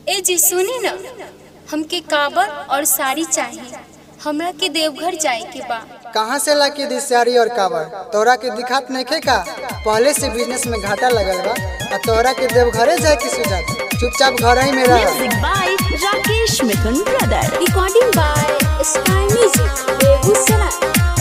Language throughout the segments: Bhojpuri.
ए जी सुनी न हमके काबर और साड़ी चाहिए हमरा के देवघर जाए के बा कहाँ से ला के दी साड़ी और काबर तोरा के दिखात नहीं का पहले से बिजनेस में घाटा लगल बा आ तोरा के देवघरे जाए के सुझात चुपचाप घर ही में रह Music by Rakesh Mithun Brother. Recording by sky music Begusarai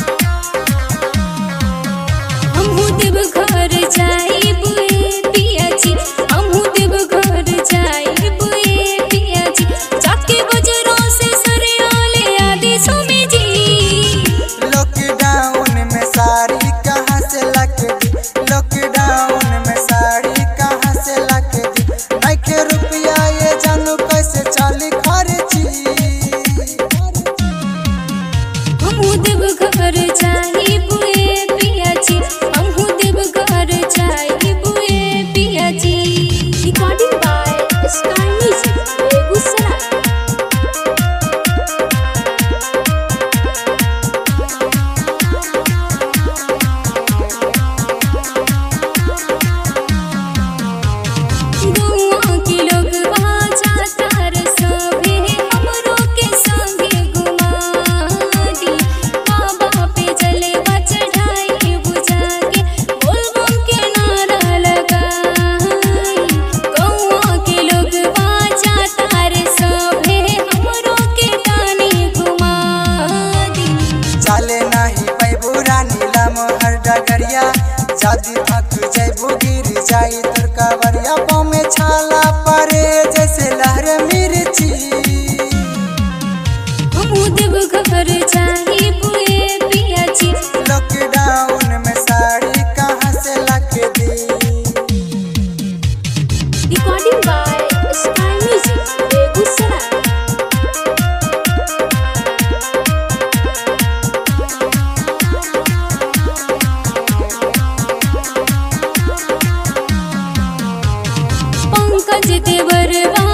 हमहू देवघर जाइब ए पिया जी हमहू देवघर जाइब ए पिया जी जाके बजरों से सरियाले आदि सुमी जी लॉकडाउन में साड़ी कहाँ से ला के दी लॉकडाउन में साड़ी कहाँ से ला के दी नइखे रुपया ये जानू कैसे चली खर्ची हमहू देवघर जाइब ए पिया जी हमहू देवघर जाइब ए पिया जी recording by sky music Begusarai गौआ के लोग जाता रे सभे हमरो के संगे घुमा दी बाबा पे जलवा चढ़ाई बुझा के बोलबम के नारा लगाई गौआ के लोग जाता रे सभे हमरो के गानी घुमा दी चले नहीं पैबू रानी लमहर डगरिया जादी थक जैबू गिर जाई तोर कावरिया पाँव में छाला पड़े जैसे लहर मिर्ची हमहू देवघर जाइब ए पिया जी लॉकडाउन में साड़ी कहाँ से ला के दी recording by sky music Begusarai Pankaj देवरवा